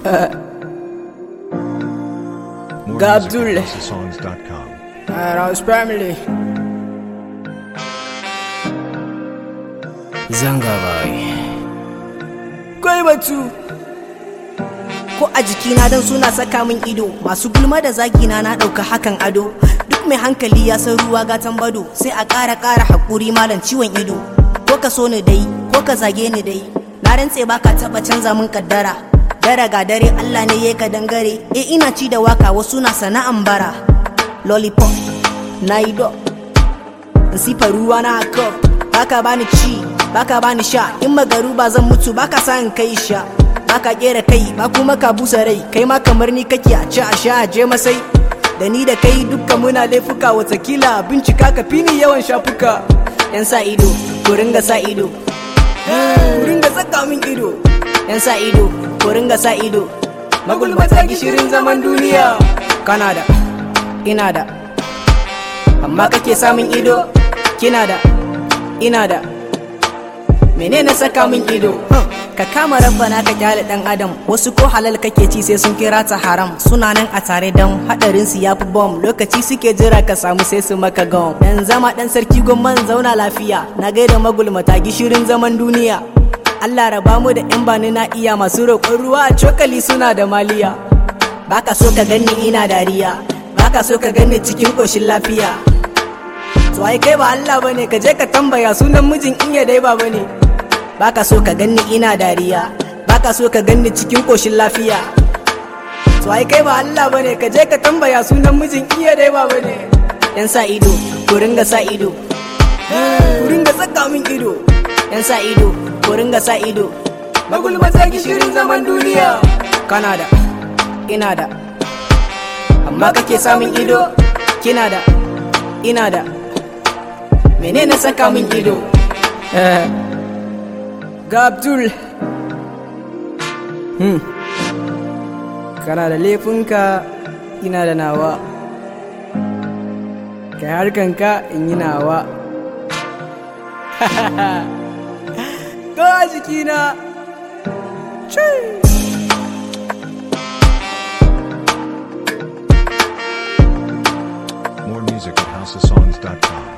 More Ga music Abdul. at houseofsongs.com. Rouse family. Zanga bai. Kai batu. ko a jikina don suna saka min ido masu gulma da zagina na ɗauka hakan ado duk mai hankali ya san ruwa gatan bado sai a ƙara ƙara haƙuri malam ciwon ido ko ka so ni dai ko ka zage ni dai na rantse baka taɓa canza min kaddara dare ga dare Allah ne ya ka dangare e ina ci da waka wasu na sana'an bara lollipop na yi do in sifa ruwa na haka baka bani ci baka bani sha in magaru ba zan mutu baka sa in kai sha baka kera kai ba kuma ka busa rai kai ma kamar ni kake a ci a sha a je masai da ni da kai dukkan muna laifuka watakila bincika ka fi ni yawan shafuka yan sa ido ku ringa sa ido ku ringa saka min ido yan sa ido ku ringa sa ido magulmata gishirin zaman duniya kana da ina da amma kake samun ido kina da ina da menene saka min ido Huh. ka kama rabbana ka kyale dan adam wasu ko halal kake ci sai sun kira ta haram suna nan a tare dan hadarin su yafi bom lokaci suke jira ka samu sai su maka gom dan zama dan sarki gomman zauna lafiya na gaida magulmata gishirin zaman duniya Allah raba mu da yan bani na iya masu roƙon ruwa a cokali suna da maliya baka so ka ganni ina dariya baka so ka ganni cikin koshin lafiya to ai kai ba Allah bane ka je ka tambaya sunan mijin iya dai ba bane baka so ka ganni ina dariya baka so ka ganni cikin koshin lafiya to ai kai ba Allah bane ka je ka tambaya sunan mijin iya dai ba bane yan sa ido ku ringa sa ido ku ringa saka min ido yan sa ido ku ringa sa ido magulmata gishirin zaman duniya kana da ina da amma kake samun ido kina da ina da menene saka min ido Ga Abdul. Hmm. Kana da laifinka ina da nawa. Kai harkanka in yi nawa. Ga jikina. Chee. More music at houseofsongs.com.